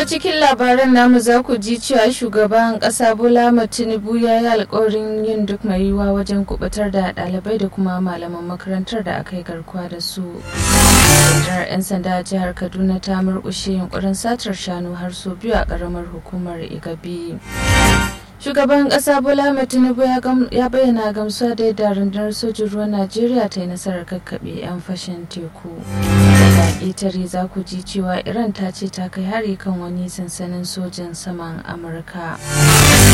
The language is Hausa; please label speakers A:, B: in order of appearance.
A: cikin labaran namu za ku ji cewa shugaban ƙasa Bola Tinubu ya yi alkawarin yin duk mai yiwuwa wajen kubutar da ɗalibai da kuma malaman makarantar da aka yi garkuwa da su. Rundunar 'yan sanda a jihar Kaduna ta murƙushe yunkurin satar shanu har sau biyu a ƙaramar hukumar Igabi. Shugaban ƙasa Bola Tinubu ya bayyana gamsuwa da yadda rundunar sojin ruwan Najeriya ta yi nasarar kakkaɓe 'yan fashin teku. Daga ƙetare za ku ji cewa Iran ta ce ta kai hari kan wani sansanin sojin saman Amurka.